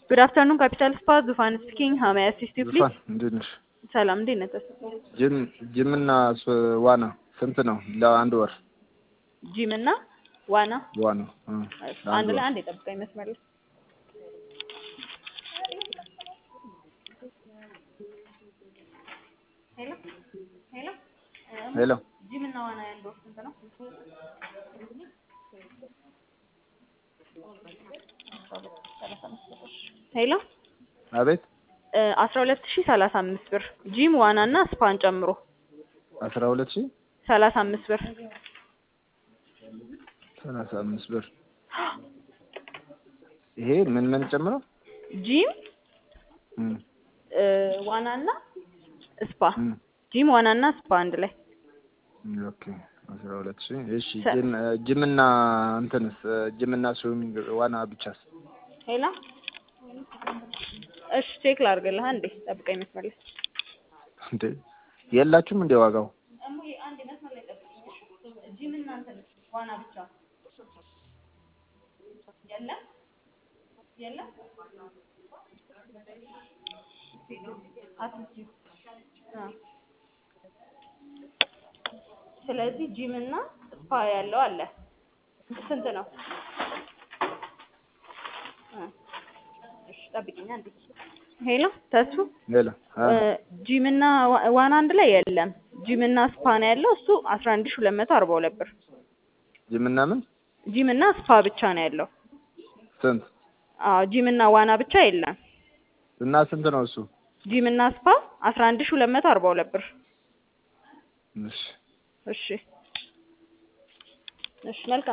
ጉድ አፍተርኑን ካፒታል ስፓ ዙፋን ስፒኪንግ ሀው ሜይ አሲስት ዩ ፕሊዝ? ዙፋን እንዴት ነሽ? ሰላም እንዴት ነህ? ተስፋ ጅም ጅምና ስ- ዋና ስንት ነው ለአንድ ወር? ጂም እና ዋና ዋና እ አንድ ለአንድ ላይ ወር አንድ የጠብቀኝ መስመር ላይ ሄሎ ሄሎ ሄሎ ጂም እና ዋና ያንድ ወር ስንት ነው? ሄሎ አቤት አስራ ሁለት ሺህ ሰላሳ አምስት ብር ጂም ዋና እና ስፓን ጨምሮ አስራ ሁለት ሺህ ሰላሳ አምስት ብር ሰላሳ አምስት ብር ይሄ ምን ምን ጨምረው? ጂም እም እ ዋና እና ስፓ እም ጂም ዋና እና ስፓ አንድ ላይ ኦኬ አስራ ሁለት ሺህ እሺ ሰ- ጅም ጅምና እንትንስ ጅምና ስዊሚንግ ዋና ብቻስ? ሄሎ እሺ ቼክ ላድርግልህ አንዴ ጠብቀኝ መስመር ላይ እንዴ የላችሁም እንዴ ዋጋው? እሙዬ አንዴ መስመር ላይ ጠብቀኝ ጂም እና እንትን ዋና ብቻ የለም የለም አትስጂው አ ስለዚህ ጂም እና ስፓ ያለው አለ ስንት ነው? አ እሺ ጠብቂኝ አንዴ ሄሎ ተሱ ሌላ አ ጂም እና ዋ- ዋና አንድ ላይ የለም ጂም እና ስፓ ነው ያለው እሱ አስራ አንድ ሺህ ሁለት መቶ አርባ ሁለት ብር ጅምና ምን ጂም እና ስፓ ብቻ ነው ያለው ስንት አዎ ጂም እና ዋና ብቻ የለም እና ስንት ነው እሱ? ጂም እና ስፓ አስራ አንድ ሺህ ሁለት መቶ አርባ ሁለት ብር እሺ እሺ እሺ መልካም